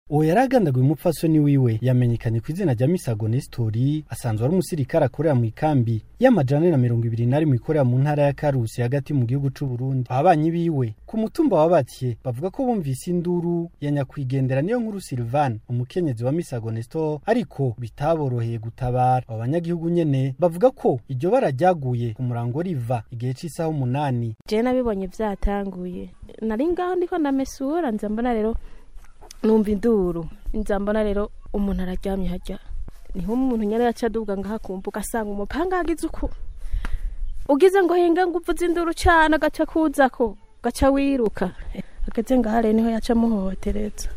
uwo yari agandaguye umupfasoni wiwe yamenyekanye ku izina rya misago nestori asanzwe ari umusirikare akorera mu ikambi y'amajana na mirongo ibiri na rimwe ikorera mu ntara ya karusi hagati mu gihugu c'uburundi ababanyi biwe ku mutumba wa batye bavuga ko bumvise induru ya nyakwigendera niyo nkuru silvan umukenyezi wa misago nestor ariko bitaboroheye gutabara abo banyagihugu nyene bavuga ko iryo bara ryaguye ku murango riva igihe c'isaha umunani je nabibonye vyatanguye nari ngaho ndiko ndamesura nza mbona rero numva induru nza mbona rero umuntu araryamye harya niho umuntu nyene yaca aduga ngaho akumbuka asanga umupanga yagize uku ugize ngo hinga ngo uvuze induru cane agaca kuzako gaca wiruka ageze ngaho rero niho yaca amuhohotereza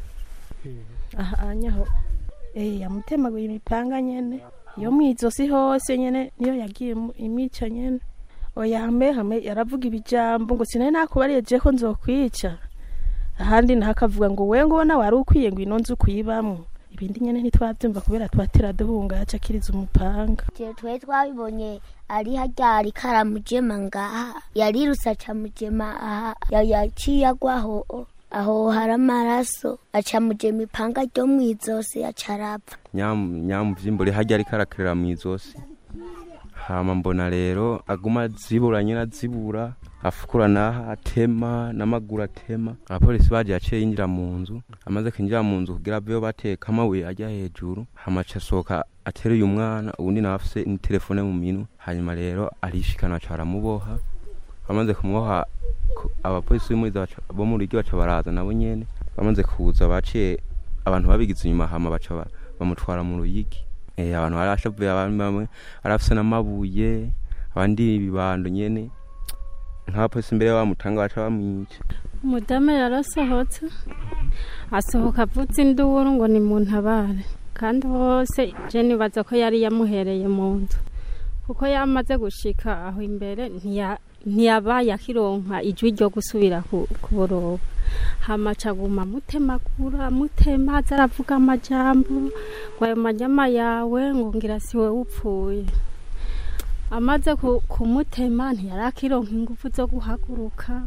aha anyaho eh yamutemaguye imipanga nyene yo mwizosi hose nyene niyo yagiye mu- imica nyene oya hame hame yaravuga ibijambo ngo sinari nakubariye je ko nzokwica ahandi naho akavuga ngo we ngo nawe wari ukwiye ngo ino nzu kuyibamwo ibindi nyene ntitwavyumva kubera twatera duhunga yaca akiriza umupanga je twe twabibonye ari harya ari karamujema ngaha yarirutse aca mujema aha ya- yaciye agwaho aho hari amaraso aca mujema ipanga ryo mw'izosi aca arapfa nyamuvyimbure harya ariko arakerera mw'izosi hama mbona rero aguma azibura nyene azibura afukura naha atema n'amaguru atema abapolisi baje yaciye yinjira mu nzu amaze kwinjira mu nzu kugira aveyo bateka amabuye ajya hejuru hama aca asohoka ateruye umwana uwundi nawe afise n'itelefone mu minwe hanyuma rero arishikana aca baramuboha bamaze kumuboha ku- abapolisi b'imuriza baca- bo mu rugi baca baraza nabo nyene bamaze kuza baciye abantu babigize inyuma hama baca ba- bamutwara mu ruyigi Eh, abantu barashavuye abandi bamwe barafise n'amabuye abandi ibibando nyene nk'abapolisi imbere bamutanga baca bamwica umudamu yarasohotse asohoka avutse induru ngo ni mu ntabare kandi hose je nibaza ko yari yamuhereye mu nzu kuko yamaze gushika aho imbere ntiya- ntiyabaye akironka ijwi ryo gusubira ku- kuboroba hamaca aguma amutemagura amutema aza aravuga amajambo ngo ayo manyama yawe ngo ngira siwe upfuye amaze ku- kumutema ntiyari akironka ingufu zo guhaguruka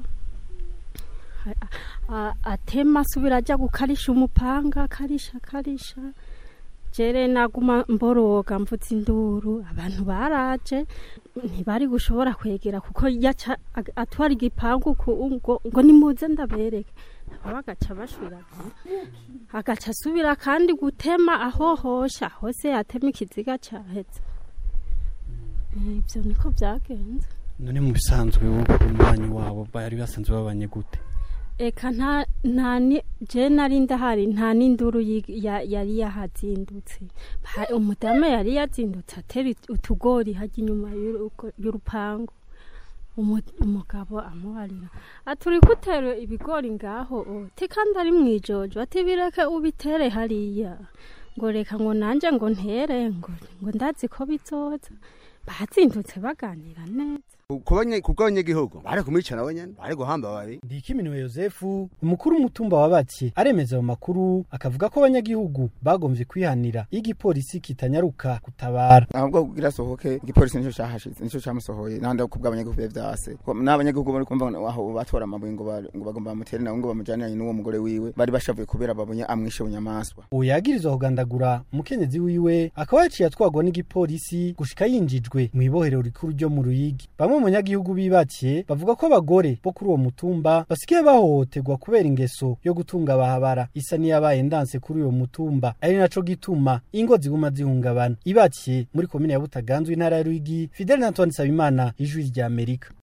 a- atema asubira ajya gukarisha umupanga akarisha akarisha jere naguma mboroga mvutse induru abantu baraje ntibari gushobora kwegera kuko yaca ag- atwara igipangu ku- ngo, ngo nimuze ndabereke nabo bagaca bashwira agaca asubira kandi gutema ahohosha hose yatema ikiziga caheze ivyo niko vyagenze none mu bisanzwe umubanyi wabo bari basanzwe babanye gute eka nta nta ni je nari ndahari nta n'induru yi- ya- yari yahazindutse Ha- umudamu yari yazindutse atera it- utugori hajya inyuma y'urugo- y'urupangu Umu- umugabo amubarira ati uri gutera ibigori ngaho o ti kandi ari mwijojo ati bireke ubitere hariya ngo reka ngo nanje ngo ntere ngo ngo ndazi ko bizoza bazindutse baganira neza kuko abanyagihugu bari kumwica nawe nyene bari guhamba babi ndikiminiwe yosefu umukuru w'umutumba wa batye aremeza ayo makuru akavuga ko abanyagihugu bagomvye kwihanira iyo igipolisi kitanyaruka gutabara ahubwo kugira asohoke igipolisi nico cahashize nico camusohoye nahandi kubwo abanyagihugu bibe vyase Ko n'abanyagihugu bari kumva ngo aho batora amabuye ngo ba- ngo bagomba bamutere nawe ngo bamujaniranye n'uwo mugore wiwe bari bashavuye kubera babonye amwishe bunyamaswa uwo yagirizwa kugandagura umukenyezi wiwe akaba yaciye atwagwa n'igipolisi gushika yinjijwe mu ibohero rikuru ryo mu ruyigi bamwe mu banyagihugu bibakiye bavuga ko abagore bo kuri uwo mutumba basigaye bahohoterwa kubera ingeso yo gutunga abahabara isa n'iyabaye ndanse kuri uwo mutumba ari naco gituma ingo ziguma zihungabana ibakiye muri komine ya butaganzwe intara ya ruyigi fidel na antoine nsabimana ijwi rya amerika